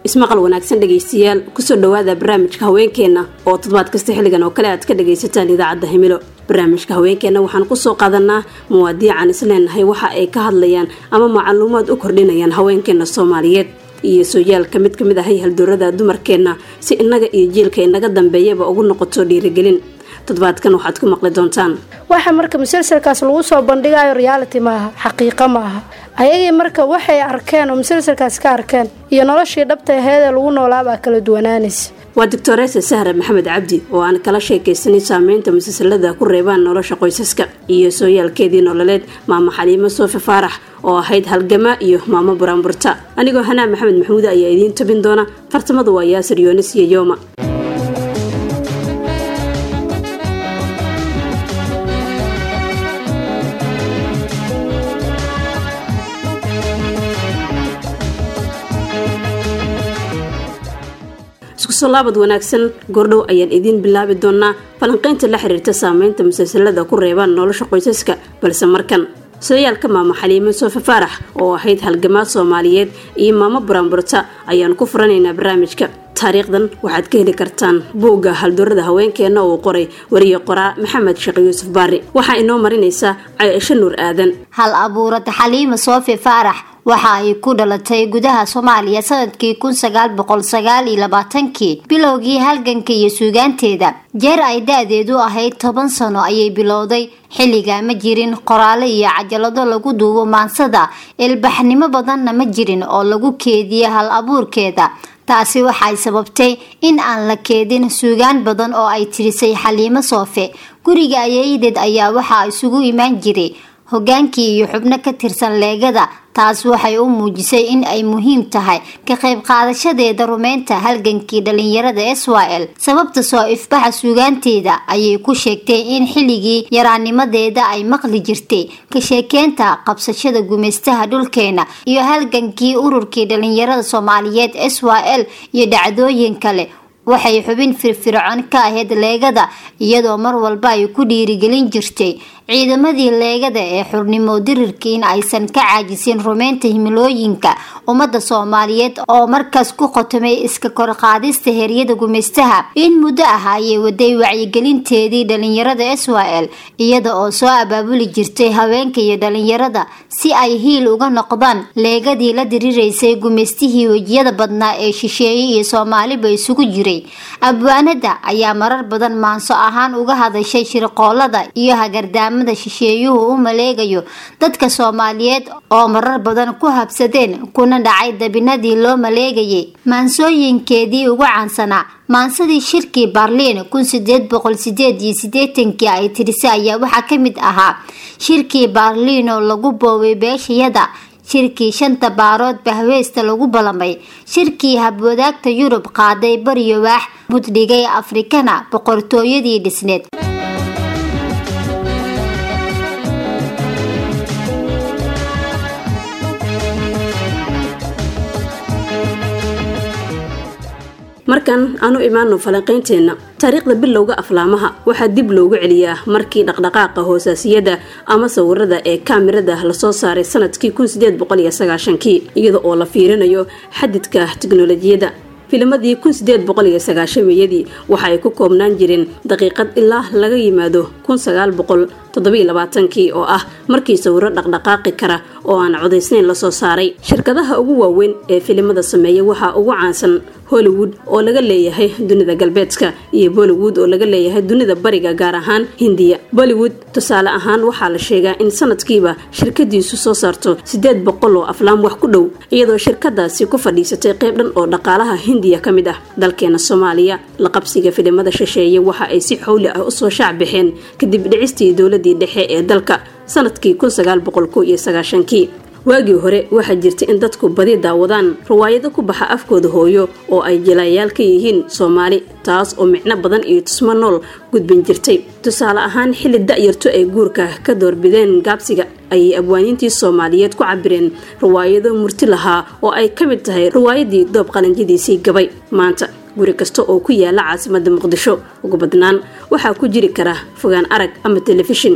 ismaqal wanaagsan dhegaystayaal kusoo dhawaada barnaamijka haweenkeenna oo toddobaad kasta xilligan oo kale aad ka dhagaysataan idaacadda himilo barnaamijka haweenkeenna waxaan kusoo qaadanaa muwaadiican isleenahay waxa ay ka hadlayaan ama macluumaad u kordhinayaan haweenkeenna soomaaliyeed iyo sooyaalka mid kamid ahay haldoorada dumarkeenna si innaga iyo jiilka inaga dambeeyaba ugu noqoto dhiirigelin toddobaadkan waxaad ku maqli doontaan waxa marka musalsalkaas lagu soo bandhigayo reality maaha xaqiiqo maaha ayagii marka waxay arkeen oo musalsalkaas ka arkeen iyo noloshii dhabta aheedee lagu noolaabaa kala duwanaanaysa waa doctoresa sahra maxamed cabdi oo aan kala sheekaysanay saameynta musalsalada ku reebaan nolosha qoysaska iyo sooyaalkeedii nololeed maamo xaliimo soofi faarax oo ahayd halgama iyo maamo buraanburta anigoo hanaa maxamed maxamuud ayaa idiin tabin doona fartamadu waa yaasir yoonis iyo yooma iskusoo laabad wanaagsan goordhow ayaan idiin bilaabi doonaa falanqaynta la xiriirta saameynta musalsalada ku reebaan nolosha qoysaska balse markan sooyaalka maamo xaliimo soofi faarax oo ahayd halgamaad soomaaliyeed iyo maamo buraanburta ayaan ku furanaynaa barnaamijka taariikhdan waxaad ka heli kartaan buugga haldoorada haweenkeena uu qoray wariye qoraa maxamed sheekh yuusuf baari waxaa inoo marinaysaa caaisho nuur aadan hal abuurada xaliima soofi faarax waxa ay ku dhalatay gudaha soomaaliya sanadkii kun sagaal boqol sagaal iyo labaatankii bilowgii halganka iyo suugaanteeda jeer ay da-deedu ahayd toban sano ayay bilowday xilligaa ma jirin qoraalo iyo cajalado lagu duubo maansada ilbaxnimo badanna ma jirin oo lagu keediya hal abuurkeeda taasi waxay sababtay in aan la keedin suugaan badan oo ay tirisay xaliimo soofe guriga ayeydeed ayaa waxaa isugu imaan jiray hogaankii iyo xubno ka tirsan leegada taas waxay u muujisay in ay muhiim tahay ka qayb qaadashadeeda rumeynta halgankii dhalinyarada israel sababta soo ifbaxa suugaanteeda ayay ku sheegtay in xilligii yaraanimadeeda ay maqli jirtay ka sheekeynta qabsashada gumeystaha dhulkeena iyo halgankii ururkii dhalinyarada soomaaliyeed israel iyo dhacdooyin kale waxay xubin firfircoon ka ahayd leegada iyadoo mar walba ay ku dhiirigelin jirtay ciidamadii leegada ee xurnimo dirirka in aysan ka caajisin rumeynta himilooyinka ummadda soomaaliyeed oo markaas ku qotomay iska korqaadista heryada gumeystaha in muddo ah ayay waday wacyigelinteedii dhalinyarada israel iyada oo soo abaabuli jirtay haweenka iyo dhalinyarada si ay hiil uga noqdaan leegadii la diriraysay gumeystihii wejiyada badnaa ee shisheeye iyo soomaaliba isugu jiray abwaanada ayaa marar badan maanso ahaan uga hadashay shirqoolada iyo hagardaamada shisheeyuhu u maleegayo dadka soomaaliyeed oo marar badan ku habsadeen kuna dhacay dabinadii loo maleegayay maansooyinkeedii ugu caansanaa maansadii shirkii baarliin kun sideed boqol sideed iyo sideetankii ay tirisay ayaa waxaa ka mid ahaa shirkii baarliin oo lagu boobay beeshayada shirkii shanta baarood bahweysta lagu balamay shirkii habwadaagta yurub qaaday bariyo waax buddhigay afrikana boqortooyadii dhisneed markan aanu imaano falanqaynteenna taariikhda bilowga aflaamaha waxaa dib loogu celiyaa markii dhaqdhaqaaqa hoosaasiyada ama sawirada ee kaamirada lasoo saaray sanadkii kii iyada oo la fiirinayo xadidka tiknolojiyadda filimadii yadii waxa ay ku koobnaan jireen daqiiqad ilaa laga yimaado kii oo ah markii sawiro dhaqdhaqaaqi kara oo aan codaysnayn lasoo saaray shirkadaha ugu waaweyn ee filimada sameeya waxaa ugu caansan hollywood oo laga leeyahay dunida galbeedka iyo bollywood oo laga leeyahay dunida bariga gaar ahaan hindiya bollywood tusaale ahaan waxaa la sheegaa in sanadkiiba shirkadiisu soo saarto sideed boqol oo aflaam wax ku dhow iyadoo shirkadaasi ku fadhiisatay qayb dhan oo dhaqaalaha hindiya ka mid ah dalkeena soomaaliya la qabsiga filimada shisheeye waxa ay si xowli ah usoo shaac baxeen kadib dhicistii dowladii dhexe ee dalka sanadkii kii waagii hore waxaa jirta in dadku badi daawadaan riwaayado ku baxa afkooda hooyo oo ay jilaayaal ka yihiin soomaali taas oo micno badan iyo tusmo nool gudbin jirtay tusaale ahaan xilli da-yarto ay guurka ka doorbideen gaabsiga ayay abwaaniintii soomaaliyeed ku cabireen riwaayado murti lahaa oo ay ka mid tahay riwaayadii doob qalanjadiisii gabay maanta guri kasta oo ku yaala caasimada muqdisho ugu badnaan waxaa ku jiri kara fogaan arag ama telefishin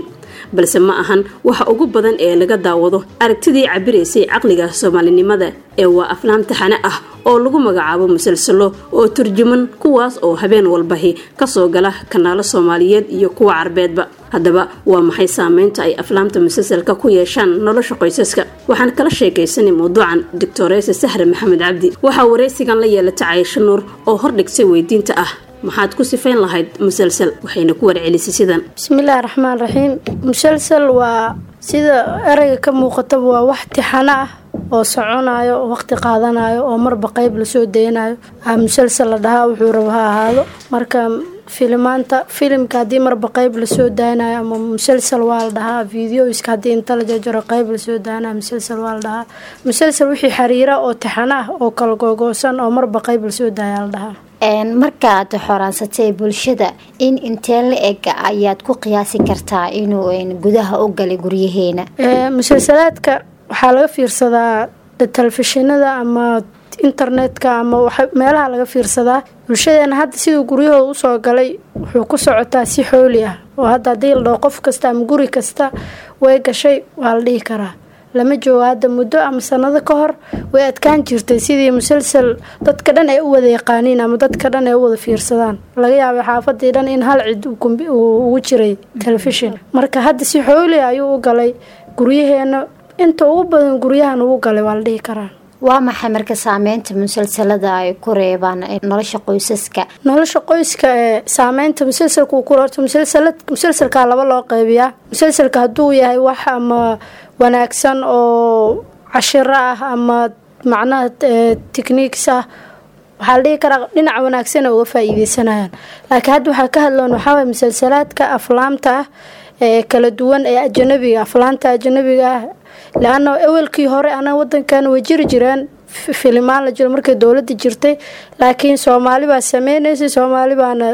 balse ma ahan waxa ugu badan ee laga daawado aragtidii cabiraysay caqliga soomaalinimada ee waa aflaam taxane ah oo lagu magacaabo musalsalo oo turjuman kuwaas oo habeen walbahi kasoo gala kanaalo soomaaliyeed iyo kuwa carbeedba haddaba waa maxay saameynta ay aflaamta musalsalka ku yeeshaan nolosha qoysaska waxaan kala sheekaysanay mawduucan doctoreese sahre maxamed cabdi waxaa waraysigan la yeelatay cayisho nuur oo hordhigtay weydiinta ah maxaad ku sifayn lahayd musalsal waxayna ku warcelisay sidan bismillaahi raxmaan raxiim musalsal waa sida ereyga ka muuqataba waa wax tixano ah oo soconayo oo waqti qaadanayo oo marba qeyb lasoo daynayo musalsal la dhahaa wuxuu rabo ha ahaado marka filimaanta filimka haddii marba qeyb lasoo daanayo ama musalsal waa la dhahaa videoiska haddii inta la jajaro qeyb lasoo daanayo musalsal waa la dhahaa musalsal wixii xiriira oo tixano ah oo kala googoosan oo marba qeyb lasoo daaya la dhahaa markaad xoraansatay bulshada in intee la eg ayaad ku qiyaasi kartaa inuu gudaha u galay guryaheena musalsalaadka waxaa laga fiirsadaa telefishinada ama internetka ama meelaha laga fiirsadaa bulshadeena hadda siduu guryahooda usoo galay wuxuu ku socotaa si xooli ah oo hadda haddii la dhaho qof kasta ama guri kasta way gashay waa la dhihi karaa lama joogo hadda muddo ama sanado ka hor way adkaan jirtay sidii musalsal dadka dhan ay u wada yaqaaniin ama dadka dhan ay u wada fiirsadaan laga yaabay xaafadii dhan in hal cid ugu jiray telefishin marka hadda si xooli ayuu u galay guryaheena inta ugu badan guryahan ugu galay waa la dhihi karaa waa maxay marka saameynta musalsalada ay ku reebaan nolosha qoysaska nolosha qoyska ee saameynta musalsalka uu ku horto musalsalkaa laba loo qeybiyaa musalsalka hadduu yahay wax ama wanaagsan oo cashiro ah ama macnaha techniques ah waxaa la dhihi karaa dhinaca wanaagsan uga faa-iideysanayaan laakiin hadda waxaa ka hadloon waxaawaye musalsalaadka aflaamta ah ee kala duwan ee ajanabiga aflaanta ajanabiga ah le-ana awelkii hore ana wadankan way jiri jireen filimaan la jiro markay dowlada jirtay laakiin soomaali baa sameynaysay soomaali baana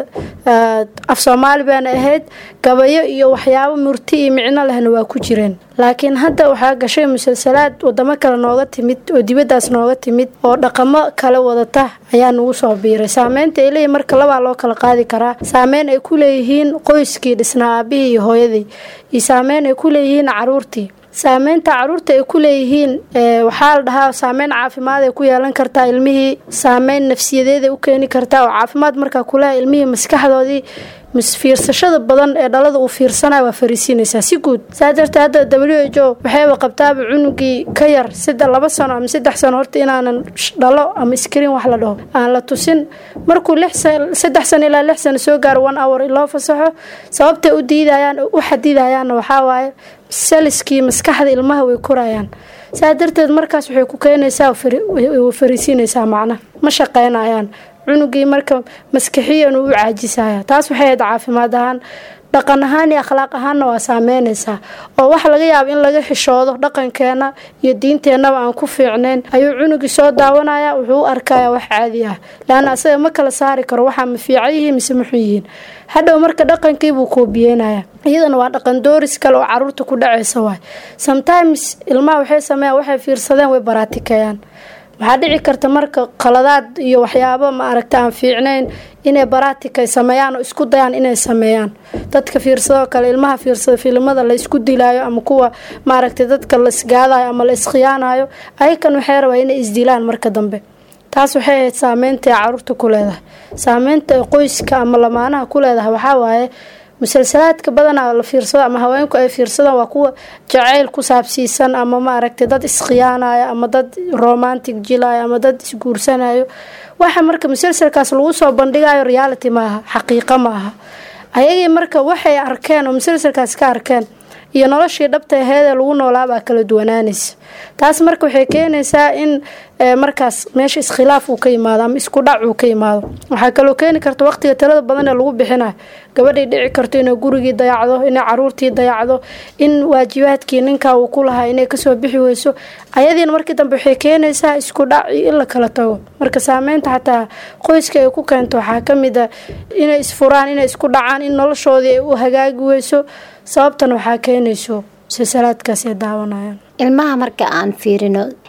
af soomaali baana ahayd gabayo iyo waxyaabo murti iyo micno lehna waa ku jireen laakiin hadda waxaa gashay musalsalaad wadamo kale nooga timid oo dibadaas nooga timid oo dhaqamo kale wadata ayaa nagu soo biiray saameynta ay leeyihin marka labaa loo kala qaadi karaa saameyn ay ku leeyihiin qoyskii dhisnaa aabihii iyo hooyadii iyo saameyn ay ku leeyihiin caruurtii saameynta caruurta ay ku leeyihiin waxaa la dhahaa saameyn caafimaad ay ku yeelan kartaa ilmihii saameyn nafsiyadeed ay u keeni kartaa oo caafimaad markaa kuleha ilmihii maskaxdoodii fiirsashada badan ee dhalada uu fiirsanaya waa fariisiinaysaa si guud saa dartee hadda w h o waxayba qabtaaba cunugii ka yar sida laba sano ama saddex sano horta inaanan dhalo ama iskriin wax la dhaho aan la tusin markuu saddex sano ilaa lix sano soo gaaro one hour loo fasaxo sababtay u diidayaan u xadidayaanna waxaa waaye saliskii maskaxda ilmaha way korayaan saa darteed markaas waxay ku keenaysaa fariisiinaysaa macna ma shaqeynayaan cunugii marka maskaxiyan uu u caajisaya taas waxay ahayd caafimaad ahaan dhaqan ahaan iyo akhlaaq ahaanna waa saameynaysaa oo waxa laga yaaba in laga xishoodo dhaqankeena iyo diinteennaba aan ku fiicnayn ayuu cunugii soo daawanaya wuxuu u arkaya wax caadi ah laanna asaga ma kala saari karo waxaa ma fiican yihiin mise maxun yihiin hadhow marka dhaqankiibuu koobiyeynaya iyadana waa dhaqan dooris kale oo caruurta ku dhacaysa waay sometimes ilmaha waxay sameeyaan waxay fiirsadeen way baraatikeeyaan waxaa dhici karta marka qaladaad iyo waxyaabo ma aragta aan fiicnayn inay baraatika sameeyaan oo isku dayaan inay sameeyaan dadka fiirsadoo kale ilmaha fiirsada filimada la isku dilaayo ama kuwa maaragtay dadka la isgaadayo ama la iskhiyaanayo ayakan waxay rabaa inay isdilaan marka dambe taas waxay ahayd saameynta ay caruurta ku leedahay saameynta ay qoyska ama lamaanaha ku leedahay waxaa waaye musalsalaadka badanaa la fiirsado ama haweenku ay fiirsadaan waa kuwa jacayl ku saabsiisan ama maaragtay dad iskhiyaanayo ama dad romantic jilayo ama dad isguursanayo waxa marka musalsalkaas lagu soo bandhigayo reality maaha xaqiiqo maaha ayagii marka waxay arkeen oo musalsalkaas ka arkeen iyo noloshii dhabta aheedee lagu noolaabaa kala duwanaanaysa taas marka waxay keenaysaa in markaas meesha iskhilaaf uu ka yimaado ama isku dhac uu ka yimaado waxaa kaloo keeni karta waqtiga talada badan ee lagu bixinayo gabadhay dhici karto inay gurigii dayacdo inay caruurtii dayacdo in waajibaadkii ninkaa uu ku lahaa inay kasoo bixi weyso ayadiina markii dambe waxay keenaysaa isku dhac iyo in la kala tago marka saameynta xataa qoyska ay ku keento waxaa kamid a inay isfuraan inay isku dhacaan in noloshoodii ay u hagaagi weyso sababtan waxaa keenayso musalsalaadkaas ay daawanayaan ilmaha marka aan fiirino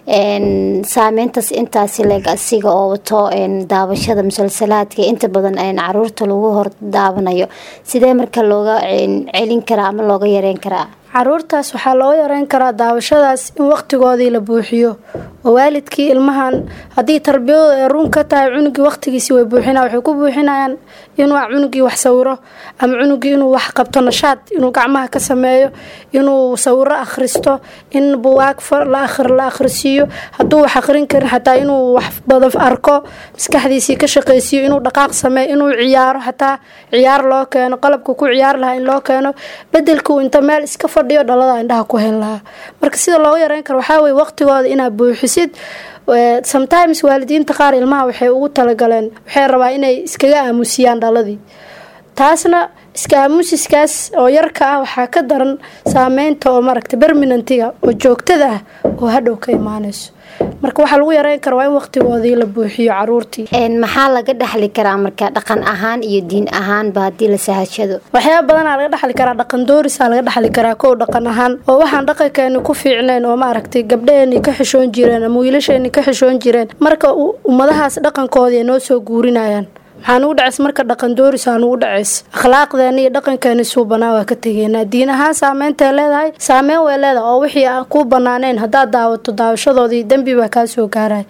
saameyntaas intaasi leeg asiga oo wato daawashada musalsalaadka inta badan caruurta lagu hor daawanayo sidee marka looga celin karaa ama looga yareyn karaa caruurtaas waxaa loo yareyn karaa daawashadaas in waqtigoodii la buuxiyo oo waalidkii ilmahan haddii tarbiyadooda ay run ka tahay cunugii waqtigiisii way buuxina waxay ku buuxinayaan inuu cunugii wax sawiro ama cunugii inuu wax qabto nashaad inuu gacmaha ka sameeyo inuu sawiro akhristo in buwaag la akhrisiiyo hadduu wax akhrin karin xataa inuu wax badan arko maskaxdiisii ka shaqaysiiyo inuu dhaqaaq sameeyo inuu ciyaaro xataa ciyaar loo keeno qalabka ku ciyaar lahaa in loo keeno bedelka uu inta meel iska fadhiyo dhalada indhaha ku hen lahaa marka sida looga yareyn karo waxaa weye waqtigooda inaad buuxisid sometimes waalidiinta qaar ilmaha waxay ugu talagaleen waxay rabaa inay iskaga aamusiyaan dhaladii taasna iska aamusiskaas oo yarka ah waxaa ka daran saameynta oo maragta berminantiga oo joogtada ah oo hadhow ka imaanayso marka waxaa lagu yareyn kara waa in waqtigoodii la buuxiyo caruurtii maxaa laga dhexli karaa marka dhaqan ahaan iyo diin ahaanba haddii la sahashado waxyaaba badanaa laga dhexli karaa dhaqan doorisaa laga dhexli karaa kow dhaqan ahaan oo waxaan dhaqankeeni ku fiicnayn oo maaragtay gabdhaheeni ka xishoon jireen ama wiilasheeni ka xishoon jireen marka ummadahaas dhaqankoodii ay noo soo guurinayaan maxaa nugu dhacays marka dhaqan doorisaa nugu dhacays akhlaaqdeena iyo dhaqankeeni suubanaa waa ka tegeynaa diin ahaan saameyntaay leedahay saameyn way leedahay oo wixii aan kuu banaanayn haddaad daawato daawashadoodii dembi baa kaa soo gaaraya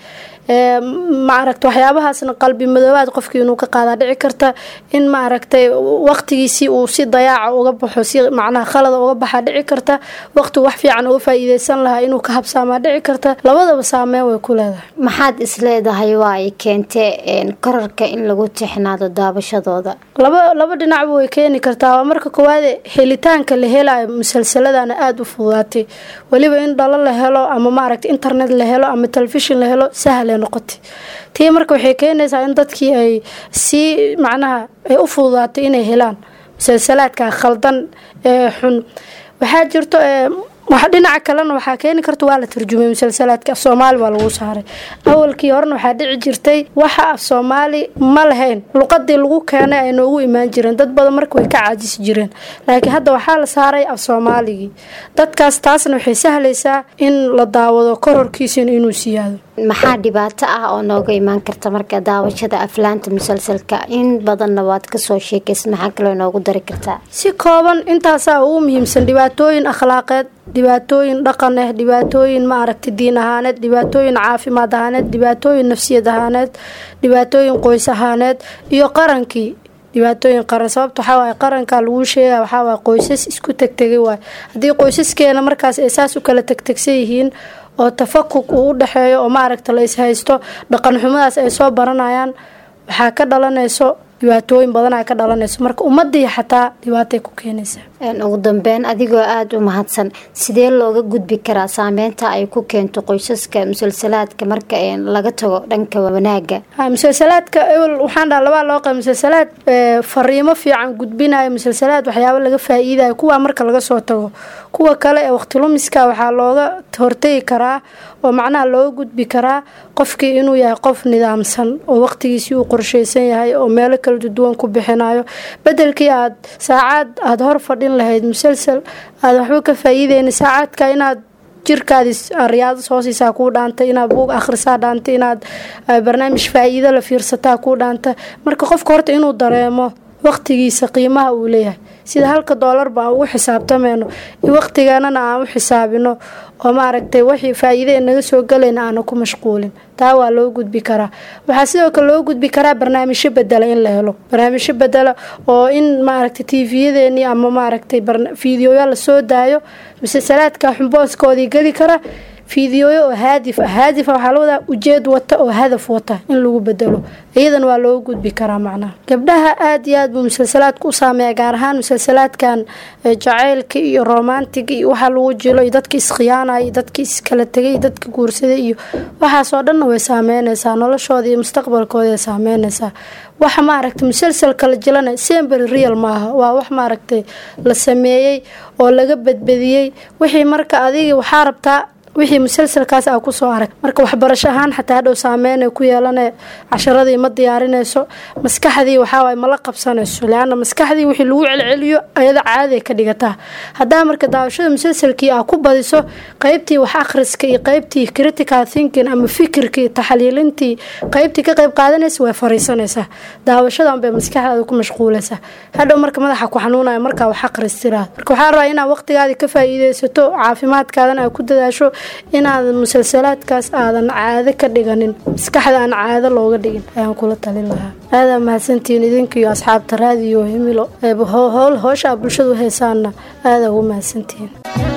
maaragta waxyaabahaasna qalbi madoobaad qofkii inuu ka qaadaa dhici karta in maaragtay waqtigiisii uu si dayaaca uga baxo si macnaha khalada uga baxaa dhici karta waqtigu wax fiican uga faa-iideysan lahaa inuu ka habsaamaa dhici karta labadaba saameyn way ku leedahay maxaad isleedahay waa ay keentee korarka in lagu tixnaado daabashadooda laba laba dhinacba way keeni kartaa waa marka koowaade helitaanka la helayo musalsaladana aada u fududaatay weliba in dhalo la helo ama maaragta internet la helo ama telefishin la helo sahla noqotay tii marka waxay keenaysaa in dadkii ay sii macnaha ay u fududaatay inay helaan musalsalaadka khaldan ee xun waxaa jirto wax dhinaca kalena waxaa keeni karta waa la tarjumay musalsalaadka af soomaali baa lagu saaray awalkii horena waxaa dhici jirtay waxa af soomaali ma lahayn luqadii lagu keenay ay noogu imaan jireen dad badan marka way ka caajisi jireen laakiin hadda waxaa la saaray af soomaaligii dadkaas taasna waxay sahlaysaa in la daawado kororkiisina inuu siyaado maxaa dhibaato ah oo nooga imaan karta marka daawashada aflaanta musalsalka in badanna waad kasoo sheekaysa maxaa kaloo noogu dari kartaa si kooban intaasaa ugu muhiimsan dhibaatooyin akhlaaqeed dhibaatooyin dhaqan ah dhibaatooyin ma aragta diin ahaaneed dhibaatooyin caafimaad ahaaneed dhibaatooyin nafsiyad ahaaneed dhibaatooyin qoys ahaaneed iyo qarankii dhibaatooyin qaran sababta waxaa waaye qarankaa laguu sheegaya waxaa waaye qoysas isku tegtegay waay haddii qoysaskeena markaas ay saas u kala tegtegsan yihiin oo tafakuk uu u dhexeeyo oo maaragta la ishaysto dhaqan xumadaas ay soo baranayaan waxaa ka dhalanayso dhibaatooyin badanaa ka dhalanayso marka ummadii xataa dhibaatay ku keenaysaa ugu dambeyn adigoo aada u mahadsan sidee looga gudbi karaa saameynta ay ku keento qoysaska musalsalaadka marka laga tago dhanka wanaaga musalsalaadka ewel waxaan dhaha labaa loo qaba musalsalaad fariimo fiican gudbinayo musalsalaad waxyaaba laga faa-iidayo kuwaa marka laga soo tago kuwa kale ee waqtilumiska waxaa looga hortegi karaa oo macnaha looga gudbi karaa qofkii inuu yahay qof nidaamsan oo waqtigiisii uu qorsheysan yahay oo meelo kala duwan ku bixinayo bedelkii aad saacaad aada hor fadhin lahayd musalsal aada waxba ka faa-iideyna saacaadka inaad jirkaadi riyaado soo siisaa kuu dhaanta inaad buug akhrisaa dhaanta inaad barnaamij faa-iido la fiirsataa kuu dhaanta marka qofka horta inuu dareemo waqtigiisa qiimaha uu leeyahay sida halka doolarba aan ugu xisaabtameyno waqtiganana aan u xisaabino oo maaragtay wixii faa-iide naga soo galayna aana ku mashquulin taa waa loo gudbi karaa waxaa sidoo kale loo gudbi karaa barnaamijyo bedela in la helo barnaamijyo bedela oo in maaragtay tvyadeeni ama maaragtay fiidiyoya lasoo daayo musalsalaadka xumbooskoodii geli kara fiidiyooyo oo haadif ah haadifa waxaa la wadaa ujeed wata oo hadaf wata in lagu bedelo iyadan waa looga gudbi karaa macnaha gabdhaha aada iyo aad buu musalsalaadka u saameeya gaar ahaan musalsalaadkan jacaylka iyo romantiga iyo waxaa lagu jilo iyo dadka iskhiyaanaya iyo dadka iskala tegay iyo dadka guursaday iyo waxaasoo dhanna way saameynaysaa noloshooda iyo mustaqbalkooda ay saameynaysaa waxa maaragtay musalsalka la jilana sembery real maaha waa wax maaragtay la sameeyey oo laga badbadiyey wixii marka adiga waxaa rabtaa wixii musalsalkaas aa kusoo arag marka waxbarasho ahaan xataa hadhow saameynay ku yeelane casharadii ma diyaarinayso maskaxdii waxaawaay mala qabsanayso leana maskaxdii wixii lagu celceliyo ayada caadiay ka dhigataa haddaa marka daawashada musalsalkii aa ku badiso qeybtii wax akhriska iyo qeybtii critical thinking ama fikirkii taxliilintii qeybtii ka qeyb qaadanaysa way fariisanaysaa daawashadan bay maskaxdaada ku mashquulaysaa hadhow marka madaxa ku xanuunaya markaa wax akristiraad marka waxaa rabaa inaad waqtigaadii ka faa-iideysato caafimaadkaadana aad ku dadaasho inaadan musalsalaadkaas aadan caado ka dhiganin maskaxda aan caado looga dhigin ayaan kula talin lahaa aadaa mahadsantihiin idinkiiyo asxaabta raadiyo himilo howl hoosha bulshadu haysaana aadaa ugu mahadsantihiin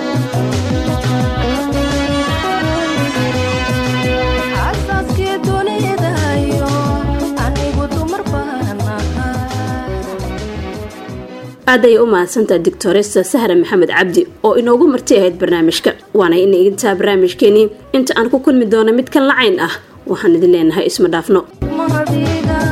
aad ayay u mahadsantaha doctoresa sahra maxamed cabdi oo inoogu marti ahayd barnaamijka waana ina idintaa barnaamijkeenii inta aan ku kulmi doono mid kan lacayn ah waxaan idin leenahay isma dhaafno